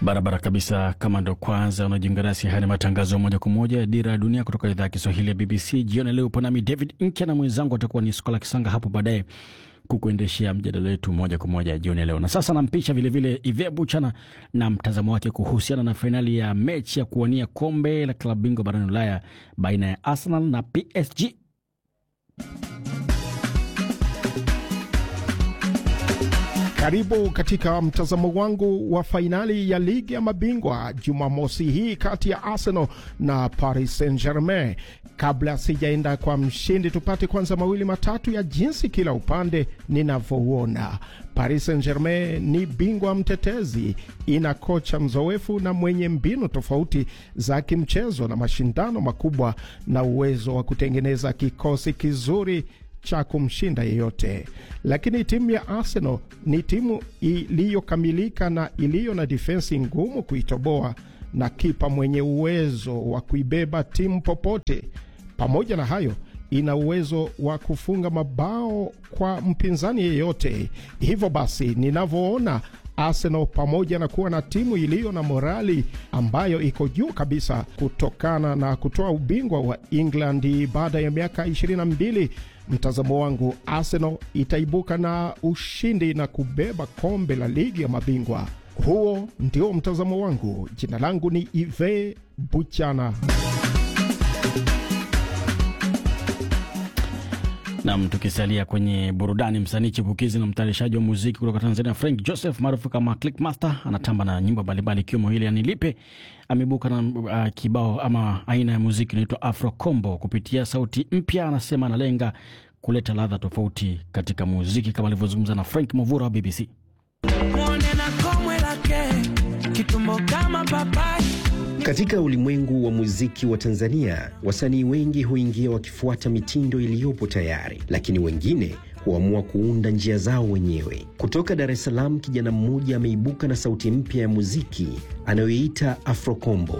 Barabara kabisa. Kama ndo kwanza unajiunga nasi, haya ni matangazo moja kwa moja ya Dira ya Dunia kutoka idhaa ya Kiswahili ya BBC. Jioni leo upo nami David Nkya na mwenzangu atakuwa ni Skola Kisanga hapo baadaye kukuendeshea mjadala wetu moja kwa moja jioni leo. Na sasa nampisha vilevile Ive Buchana na mtazamo wake kuhusiana na fainali ya mechi ya kuwania kombe la klabu bingwa barani Ulaya baina ya Arsenal na PSG. Karibu katika mtazamo wangu wa fainali ya ligi ya mabingwa Jumamosi hii kati ya Arsenal na Paris Saint-Germain. Kabla sijaenda kwa mshindi, tupate kwanza mawili matatu ya jinsi kila upande ninavyouona. Paris Saint-Germain ni bingwa mtetezi, ina kocha mzoefu na mwenye mbinu tofauti za kimchezo na mashindano makubwa na uwezo wa kutengeneza kikosi kizuri cha kumshinda yeyote. Lakini timu ya Arsenal ni timu iliyokamilika na iliyo na difensi ngumu kuitoboa na kipa mwenye uwezo wa kuibeba timu popote. Pamoja na hayo, ina uwezo wa kufunga mabao kwa mpinzani yeyote. Hivyo basi, ninavyoona Arsenal pamoja na kuwa na timu iliyo na morali ambayo iko juu kabisa kutokana na kutoa ubingwa wa England baada ya miaka 22, mtazamo wangu Arsenal itaibuka na ushindi na kubeba kombe la ligi ya mabingwa. Huo ndio mtazamo wangu. Jina langu ni Ive Buchana. Nam, tukisalia kwenye burudani, msanii chipukizi na mtayarishaji wa muziki kutoka Tanzania Frank Joseph maarufu kama Clickmaster anatamba na nyimbo mbalimbali ikiwemo ile yanilipe. Ameibuka na uh, kibao ama aina ya muziki inaitwa Afro Combo. Kupitia sauti mpya, anasema analenga kuleta ladha tofauti katika muziki, kama alivyozungumza na Frank Movura wa BBC. Katika ulimwengu wa muziki wa Tanzania, wasanii wengi huingia wakifuata mitindo iliyopo tayari, lakini wengine huamua kuunda njia zao wenyewe. Kutoka Dar es Salaam, kijana mmoja ameibuka na sauti mpya ya muziki anayoiita Afrokombo.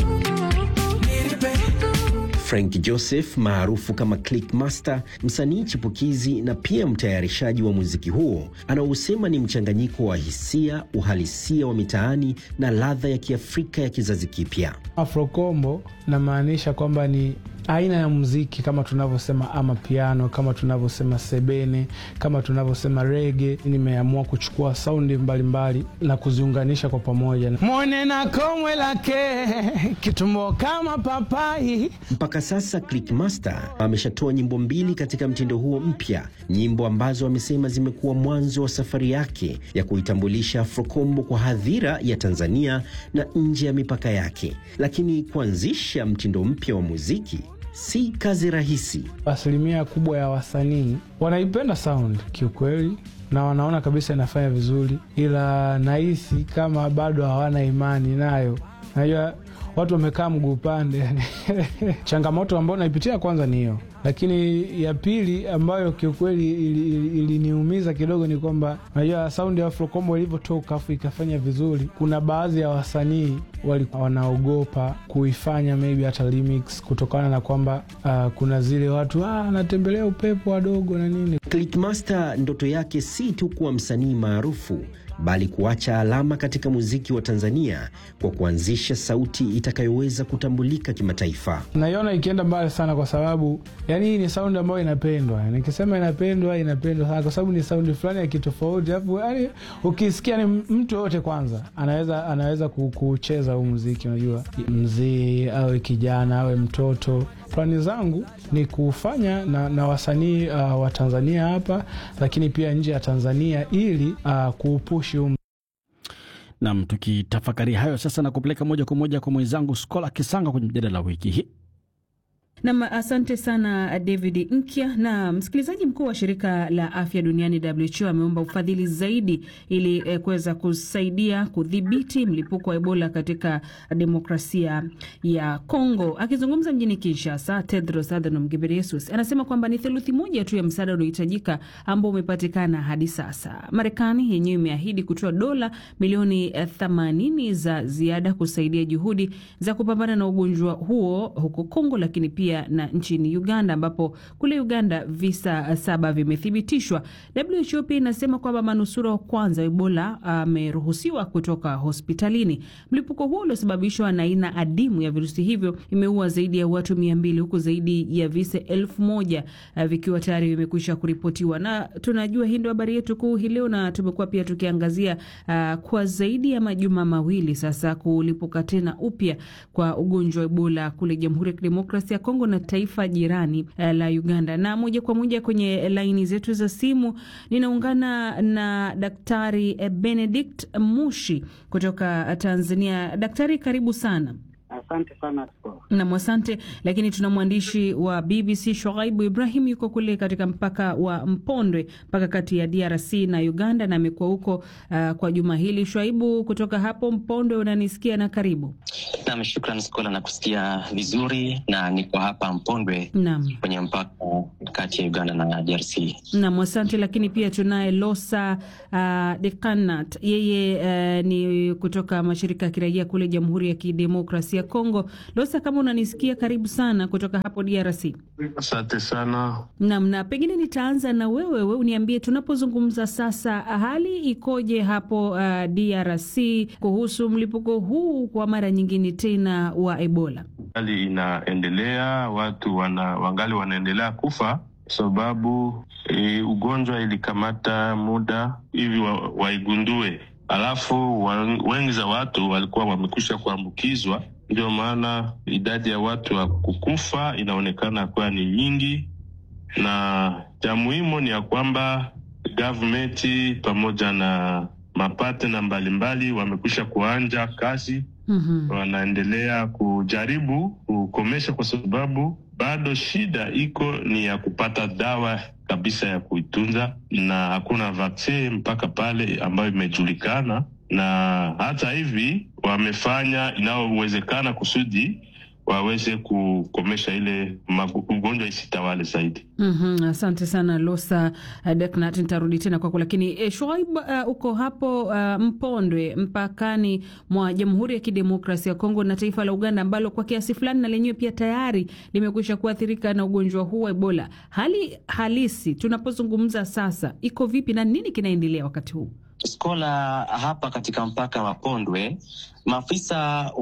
Frank Joseph maarufu kama Clickmaster, msanii chipukizi na pia mtayarishaji wa muziki huo, anaosema ni mchanganyiko wa hisia, uhalisia wa mitaani na ladha ya Kiafrika ya kizazi kipya. Afrokombo namaanisha kwamba ni aina ya muziki kama tunavyosema ama piano, kama tunavyosema sebene, kama tunavyosema rege. Nimeamua kuchukua saundi mbalimbali na kuziunganisha kwa pamoja. Mwone na komwe lake kitumbo kama papai. Mpaka sasa Clickmaster ameshatoa nyimbo mbili katika mtindo huo mpya, nyimbo ambazo amesema zimekuwa mwanzo wa safari yake ya kuitambulisha Afrokombo kwa hadhira ya Tanzania na nje ya mipaka yake. Lakini kuanzisha mtindo mpya wa muziki si kazi rahisi. Asilimia kubwa ya wasanii wanaipenda sound kiukweli, na wanaona kabisa inafanya vizuri, ila nahisi kama bado hawana imani nayo. Najua watu wamekaa mguu upande changamoto ambayo naipitia kwanza ni hiyo, lakini ya pili ambayo kiukweli iliniumiza ili, ili kidogo ni kwamba najua saundi ya Afrokombo ilivyotoka afu ikafanya vizuri, kuna baadhi ya wasanii walikuwa wanaogopa kuifanya maybe hata remix kutokana na kwamba uh, kuna zile watu anatembelea ah, upepo wadogo na nini. Clickmaster ndoto yake si tu kuwa msanii maarufu bali kuacha alama katika muziki wa Tanzania kwa kuanzisha sauti itakayoweza kutambulika kimataifa. Naiona ikienda mbali sana, kwa sababu yani hii ni saundi ambayo inapendwa. Nikisema inapendwa, inapendwa sana, kwa sababu ni saundi fulani ya kitofauti, alafu yani ukisikia ni mtu yoyote kwanza anaweza anaweza kucheza huu muziki. Unajua, mzee awe kijana awe mtoto Plani zangu ni kufanya na, na wasanii uh, wa Tanzania hapa lakini pia nje ya Tanzania ili uh, kuupushi um. Nam, tukitafakari hayo sasa na kupeleka moja kwa moja kwa mwenzangu Skola Kisanga kwenye mjadala wa wiki hii. Nam, asante sana David Nkya. Na msikilizaji, mkuu wa shirika la afya duniani WHO ameomba ufadhili zaidi ili eh, kuweza kusaidia kudhibiti mlipuko wa Ebola katika demokrasia ya Kongo. Akizungumza mjini Kinshasa, Tedros Adhanom Ghebreyesus anasema kwamba ni theluthi moja tu ya msaada unaohitajika ambao umepatikana hadi sasa. Marekani yenyewe imeahidi kutoa dola milioni 80 za ziada kusaidia juhudi za kupambana na ugonjwa huo huko Kongo, lakini pia pamoja na nchini Uganda, ambapo kule Uganda visa saba vimethibitishwa. WHO pia inasema kwamba manusura wa kwanza wa Ebola ameruhusiwa kutoka hospitalini. Mlipuko huo uliosababishwa na aina adimu ya virusi hivyo imeua zaidi ya watu mia mbili huku zaidi ya visa elfu moja vikiwa tayari vimekwisha kuripotiwa, na tunajua hii ndio habari yetu kuu hii leo, na tumekuwa pia tukiangazia uh, kwa zaidi ya majuma mawili sasa kulipuka tena upya kwa ugonjwa wa Ebola kule Jamhuri ya Kidemokrasia ya Kongo na taifa jirani uh, la Uganda. Na moja kwa moja kwenye laini zetu za simu ninaungana na Daktari Benedict Mushi kutoka Tanzania. Daktari, karibu sana. Asante sana nam, asante. Lakini tuna mwandishi wa BBC Shoaibu Ibrahim, yuko kule katika mpaka wa Mpondwe, mpaka kati ya DRC na Uganda, na amekuwa huko uh, kwa juma hili. Shoaibu, kutoka hapo Mpondwe, unanisikia? Na karibu. Nam, shukran Skola, na kusikia vizuri, na niko hapa Mpondwe nam, kwenye mpaka kati ya Uganda na DRC. Nam, asante. Lakini pia tunaye Losa uh, Dekanat, yeye uh, ni kutoka mashirika ya kiraia kule Jamhuri ya Kidemokrasia ya Kongo. Losa, kama unanisikia, karibu sana kutoka hapo DRC. Asante sana. Nam, na pengine nitaanza na wewe, we uniambie tunapozungumza sasa, hali ikoje hapo uh, DRC kuhusu mlipuko huu kwa mara nyingine tena wa Ebola? Hali inaendelea, watu wana, wangali wanaendelea kufa sababu e, ugonjwa ilikamata muda hivi wa, waigundue, alafu wengi za watu walikuwa wamekwisha kuambukizwa ndio maana idadi ya watu wa kukufa inaonekana kuwa ni nyingi, na cha muhimu ni ya kwamba gavumenti pamoja na mapatena mbalimbali wamekwisha kuanja kazi. mm -hmm. Wanaendelea kujaribu kukomesha, kwa sababu bado shida iko ni ya kupata dawa kabisa ya kuitunza, na hakuna vaksin mpaka pale ambayo imejulikana na hata hivi wamefanya inayowezekana kusudi waweze kukomesha ile ugonjwa isitawale zaidi. mm -hmm. Asante sana Losa Deknat, nitarudi tena kwako, lakini e, Shoaib, uh, uko hapo uh, Mpondwe mpakani mwa Jamhuri ya Kidemokrasia ya Kongo na taifa la Uganda ambalo kwa kiasi fulani na lenyewe pia tayari limekwisha kuathirika na ugonjwa huu wa Ebola. Hali halisi tunapozungumza sasa iko vipi na nini kinaendelea wakati huu? Skola, hapa katika mpaka wa Pondwe, maafisa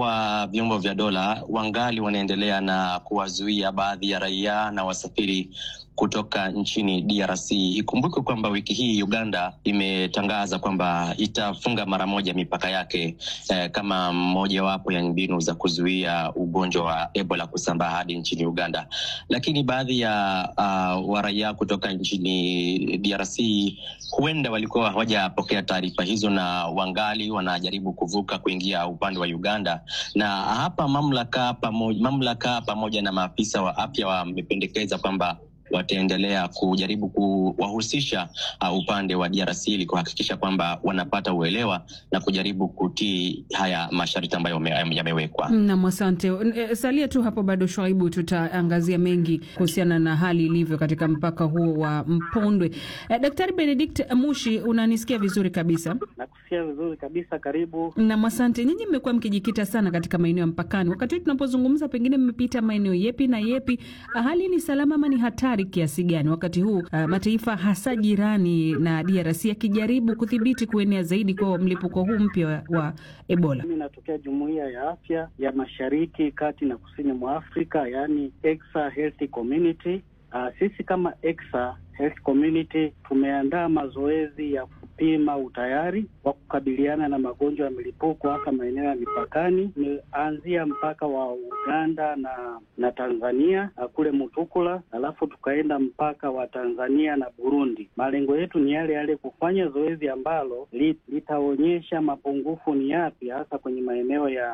wa vyombo vya dola wangali wanaendelea na kuwazuia baadhi ya raia na wasafiri kutoka nchini DRC. Ikumbuke kwamba wiki hii Uganda imetangaza kwamba itafunga mara moja mipaka yake eh, kama mojawapo ya mbinu za kuzuia ugonjwa wa Ebola kusambaa hadi nchini Uganda. Lakini baadhi ya uh, waraia kutoka nchini DRC huenda walikuwa hawajapokea taarifa hizo na wangali wanajaribu kuvuka kuingia upande wa Uganda, na hapa mamlaka pamoja, mamlaka pamoja na maafisa wa afya wamependekeza kwamba wataendelea kujaribu kuwahusisha uh, upande wa DRC ili kuhakikisha kwamba wanapata uelewa na kujaribu kutii haya masharti ambayo yamewekwa. Nam, asante. Salia tu hapo bado, Shwaibu, tutaangazia mengi kuhusiana na hali ilivyo katika mpaka huo wa Mpondwe. Eh, Daktari Benedict Mushi, unanisikia vizuri kabisa? Nakusikia vizuri kabisa, karibu. Nam, asante. Nyinyi mmekuwa mkijikita sana katika maeneo ya mpakani, wakati huu tunapozungumza, pengine mmepita maeneo yepi na yepi? Hali ni salama ama ni hatari kiasi gani wakati huu uh, mataifa hasa jirani na DRC yakijaribu kudhibiti kuenea zaidi kwa mlipuko huu mpya wa, wa Ebola? Mimi natokea Jumuiya ya Afya ya Mashariki, Kati na Kusini mwa Afrika, yaani EXA Health Community. Uh, sisi kama EXA Health Community tumeandaa mazoezi ya kupima utayari wa kukabiliana na magonjwa ya milipuko hasa maeneo ya mipakani. Tumeanzia mpaka wa Uganda na na Tanzania kule Mutukula, alafu tukaenda mpaka wa Tanzania na Burundi. Malengo yetu ni yale yale, kufanya zoezi ambalo litaonyesha mapungufu ni yapi hasa kwenye maeneo ya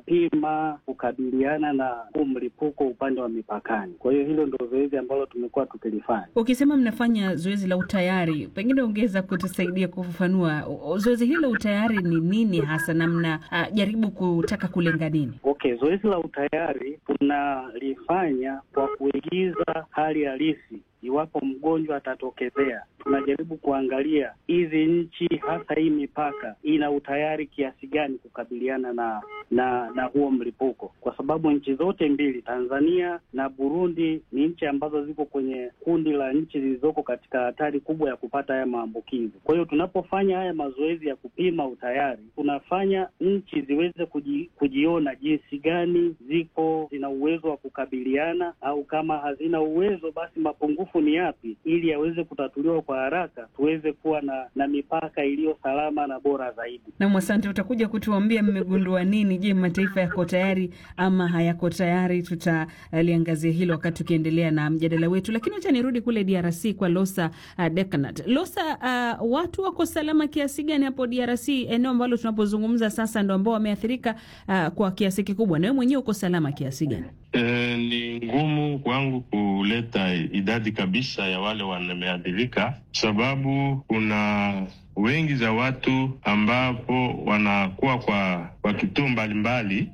kupima kukabiliana na huu mlipuko upande wa mipakani. Kwa hiyo hilo ndio zoezi ambalo tumekuwa tukilifanya. Ukisema mnafanya zoezi la utayari, pengine ungeweza kutusaidia kufafanua zoezi hili la utayari ni nini hasa, na mnajaribu kutaka kulenga nini? Okay, zoezi la utayari tunalifanya kwa kuigiza hali halisi iwapo mgonjwa atatokezea. Tunajaribu kuangalia hizi nchi hasa hii mipaka ina utayari kiasi gani kukabiliana na na na huo mlipuko, kwa sababu nchi zote mbili, Tanzania na Burundi, ni nchi ambazo ziko kwenye kundi la nchi zilizoko katika hatari kubwa ya kupata haya maambukizi. Kwa hiyo tunapofanya haya mazoezi ya kupima utayari, tunafanya nchi ziweze kuji, kujiona jinsi gani ziko zina uwezo wa kukabiliana, au kama hazina uwezo, basi mapungufu ni yapi, ili yaweze kutatuliwa kwa haraka, tuweze kuwa na, na mipaka iliyo salama na bora zaidi. Nam, asante. Utakuja kutuambia mmegundua nini. Je, mataifa yako tayari ama hayako tayari? Tutaliangazia hilo wakati tukiendelea na mjadala wetu, lakini wacha nirudi kule DRC kwa Losa uh, Dekanat. Losa, uh, watu wako salama kiasi gani hapo DRC, eneo ambalo tunapozungumza sasa ndo ambao wameathirika uh, kwa kiasi kikubwa, na wewe mwenyewe uko salama kiasi gani? E, ni ngumu kwangu kuleta idadi kabisa ya wale wameathirika, sababu kuna wengi za watu ambapo wanakuwa kwa kwa kituo mbalimbali,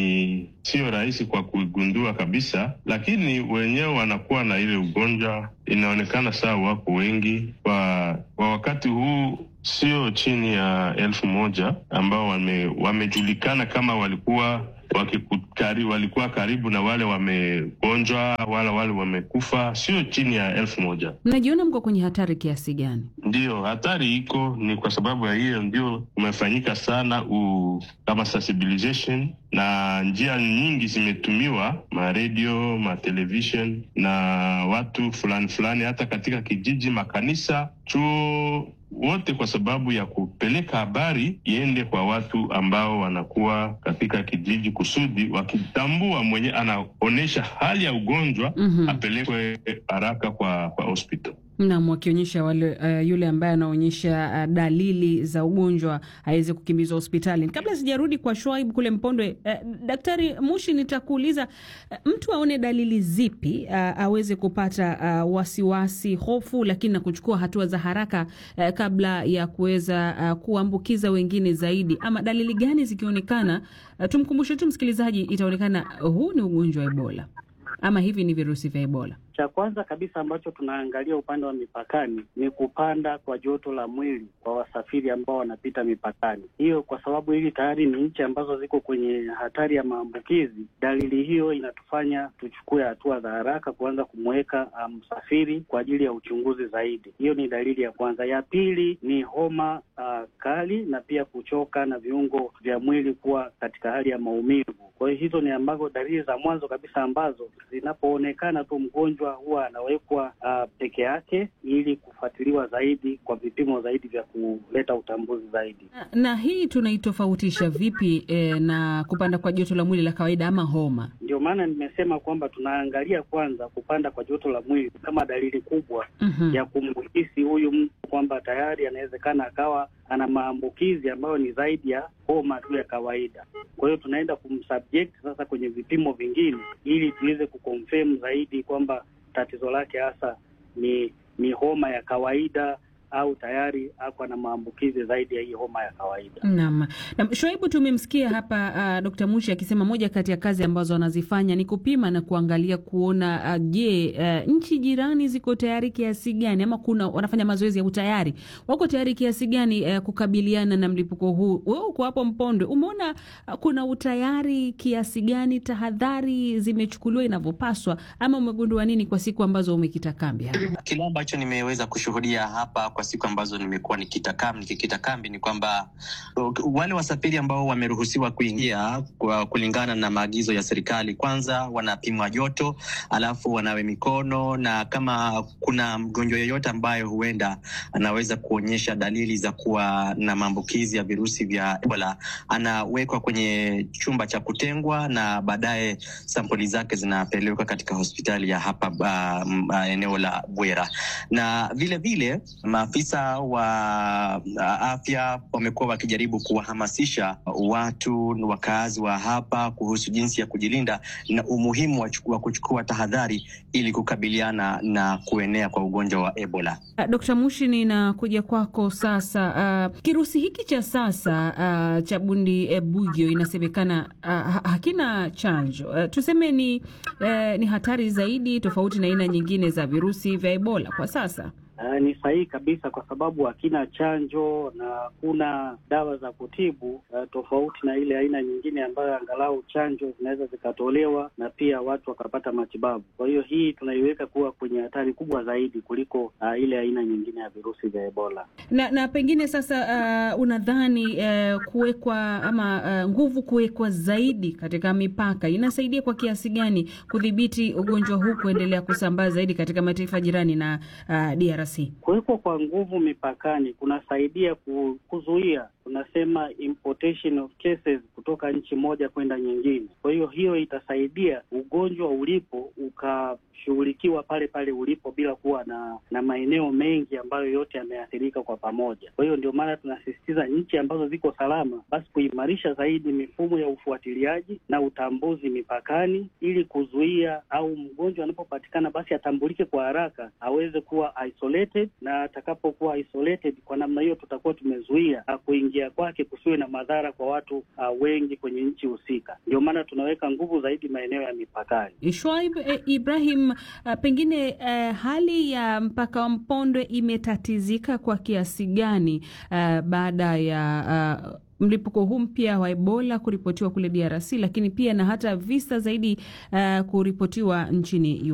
ni sio rahisi kwa kuigundua kabisa, lakini wenyewe wanakuwa na ile ugonjwa, inaonekana saa wako wengi kwa, kwa wakati huu sio chini ya elfu moja ambao wame, wamejulikana kama walikuwa wakikutari, walikuwa karibu na wale wamegonjwa wala wale wamekufa, sio chini ya elfu moja. Mnajiona mko kwenye hatari kiasi gani? Ndiyo, hatari iko, ni kwa sababu ya hiyo ndio umefanyika sana u, kama sensibilization na njia nyingi zimetumiwa, maredio, matelevision na watu fulani fulani, hata katika kijiji, makanisa, chuo wote kwa sababu ya kupeleka habari iende kwa watu ambao wanakuwa katika kijiji, kusudi wakitambua mwenye anaonyesha hali ya ugonjwa mm -hmm. apelekwe haraka kwa kwa hospital. Naam, wakionyesha wale uh, yule ambaye anaonyesha uh, dalili za ugonjwa aweze kukimbizwa hospitali. Kabla sijarudi kwa Shwaib kule Mpondwe, uh, Daktari Mushi, nitakuuliza uh, mtu aone dalili zipi uh, aweze kupata uh, wasiwasi, hofu, lakini na kuchukua hatua za haraka uh, kabla ya kuweza uh, kuambukiza wengine zaidi, ama dalili gani zikionekana, uh, tumkumbushe tu msikilizaji, itaonekana uh, huu ni ugonjwa wa Ebola ama hivi ni virusi vya Ebola. Cha kwanza kabisa ambacho tunaangalia upande wa mipakani ni kupanda kwa joto la mwili kwa wasafiri ambao wanapita mipakani. Hiyo kwa sababu hili tayari ni nchi ambazo ziko kwenye hatari ya maambukizi. Dalili hiyo inatufanya tuchukue hatua za haraka kuanza kumweka msafiri um, kwa ajili ya uchunguzi zaidi. Hiyo ni dalili ya kwanza. Ya pili ni homa uh, kali na pia kuchoka na viungo vya mwili kuwa katika hali ya maumivu. Kwa hiyo hizo ni ambazo dalili za mwanzo kabisa ambazo zinapoonekana tu mgonjwa huwa anawekwa uh, peke yake ili kufuatiliwa zaidi kwa vipimo zaidi vya kuleta utambuzi zaidi. Na, na hii tunaitofautisha vipi eh, na kupanda kwa joto la mwili la kawaida ama homa? Ndio maana nimesema kwamba tunaangalia kwanza kupanda kwa joto la mwili kama dalili kubwa mm -hmm. ya kumhisi huyu mtu kwamba tayari anawezekana akawa ana maambukizi ambayo ni zaidi ya homa tu ya kawaida. Kwa hiyo tunaenda kumsubject sasa kwenye vipimo vingine ili tuweze kuconfirm zaidi kwamba tatizo lake hasa ni ni homa ya kawaida au tayari ako na maambukizi zaidi ya hii homa ya kawaida. Naam. Na Shoaibu, tumemsikia hapa uh, Dr. Mushi akisema moja kati ya kazi ambazo wanazifanya ni kupima na kuangalia kuona uh, je, uh, nchi jirani ziko tayari kiasi gani ama kuna wanafanya mazoezi ya utayari, wako tayari kiasi gani uh, kukabiliana na mlipuko huu. Wewe uko hapo Mpondwe, umeona uh, kuna utayari kiasi gani, tahadhari zimechukuliwa inavyopaswa, ama umegundua nini kwa siku ambazo umekita kambi hapa? Kile ambacho nimeweza kushuhudia hapa kwa siku ambazo nimekuwa nikikita kambi nikikita kambi ni kwamba wale wasafiri ambao wameruhusiwa kuingia kwa kulingana na maagizo ya serikali, kwanza wanapimwa joto, alafu wanawe mikono, na kama kuna mgonjwa yeyote ambayo huenda anaweza kuonyesha dalili za kuwa na maambukizi ya virusi vya Ebola, anawekwa kwenye chumba cha kutengwa na baadaye sampuli zake zinapelekwa katika hospitali ya hapa uh, uh, eneo la Bwera na vile vile maafisa wa afya wamekuwa wakijaribu kuwahamasisha watu wakaazi wa hapa kuhusu jinsi ya kujilinda na umuhimu wa kuchukua tahadhari ili kukabiliana na kuenea kwa ugonjwa wa Ebola. Dkt. Mushi, ninakuja kwako sasa. Uh, kirusi hiki cha sasa uh, cha bundi ebugio inasemekana uh, hakina chanjo uh, tuseme ni, uh, ni hatari zaidi tofauti na aina nyingine za virusi vya Ebola kwa sasa. Uh, ni sahihi kabisa kwa sababu hakina chanjo na hakuna dawa za kutibu uh, tofauti na ile aina nyingine ambayo angalau chanjo zinaweza zikatolewa na pia watu wakapata matibabu. Kwa hiyo hii tunaiweka kuwa kwenye hatari kubwa zaidi kuliko uh, ile aina nyingine ya virusi vya Ebola. Na, na pengine sasa uh, unadhani uh, kuwekwa ama uh, nguvu kuwekwa zaidi katika mipaka inasaidia kwa kiasi gani kudhibiti ugonjwa huu kuendelea kusambaa zaidi katika mataifa jirani na uh, DRC? Kuwekwa kwa nguvu mipakani kunasaidia kuzuia tunasema importation of cases kutoka nchi moja kwenda nyingine. Kwa hiyo hiyo itasaidia ugonjwa ulipo ukashughulikiwa pale pale ulipo bila kuwa na na maeneo mengi ambayo yote yameathirika kwa pamoja. Kwa hiyo ndio maana tunasisitiza nchi ambazo ziko salama, basi kuimarisha zaidi mifumo ya ufuatiliaji na utambuzi mipakani, ili kuzuia au mgonjwa anapopatikana basi atambulike kwa haraka, aweze kuwa isolated, na atakapokuwa isolated, kwa namna hiyo tutakuwa tumezuia kuingia kwake kusiwe na madhara kwa watu uh, wengi kwenye nchi husika. Ndio maana tunaweka nguvu zaidi maeneo ya mipakani. Shwaib eh, Ibrahim, uh, pengine eh, hali ya mpaka wa Mpondwe imetatizika kwa kiasi gani uh, baada ya uh, mlipuko huu mpya wa Ebola kuripotiwa kule DRC, lakini pia na hata visa zaidi uh, kuripotiwa nchini